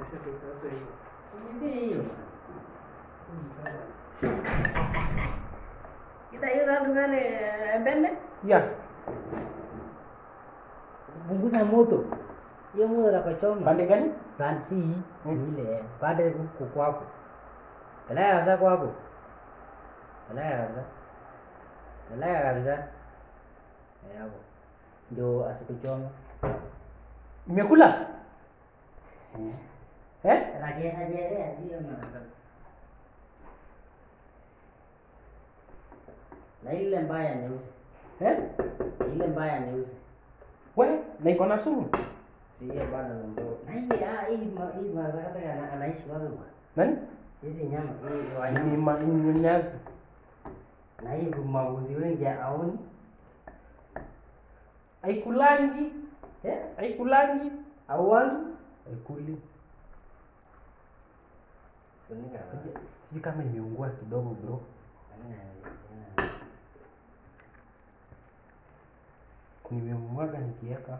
Ndio hiyo. Kita hiyo tatu ngane bende. Ya, Punguza moto. Hiyo moto takochoma. pande gani? Pande si Mm. ile pande huku kwako. Peleka kabisa kwako. Peleka kabisa. Peleka kabisa. Eh, hapo. Ndio asikuchome. Imekula? Eh? Rajelea rajelea sio na na ile mbaya nyeusi, Eh? ile mbaya nyeusi, We, na iko na sumu. si hiyo bado ndio. Na hii ah, hii ma- hii mazakata ana, anaishi wapi bwana? Nani? Hizi nyama hii Ni wanyama ma- ni nyasi. na hii mauzi wengi aoni Haikulangi, eh, haikulangi, auangi haikuli. funika basi. Sijui kama imeungua kidogo bro. Nimemwaga nikiweka.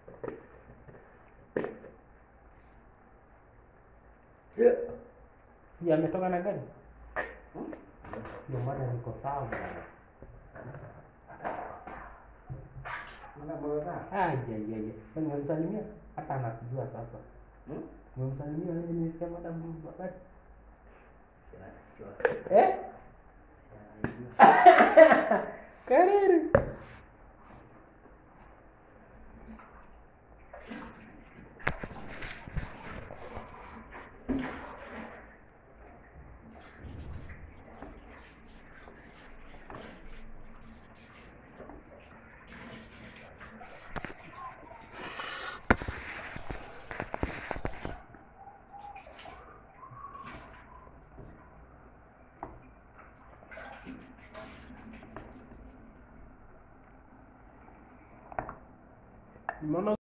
Hii ametoka na gani? Ndio maana niko sawa bwana. Mbona bora sana? Ai ai ai. Kwani nimemsalimia? Hata anakujua sasa. Hmm? Nimemsalimia wewe nimesikia madam wakati. Sina kichwa. Eh? Kariri. Nimeona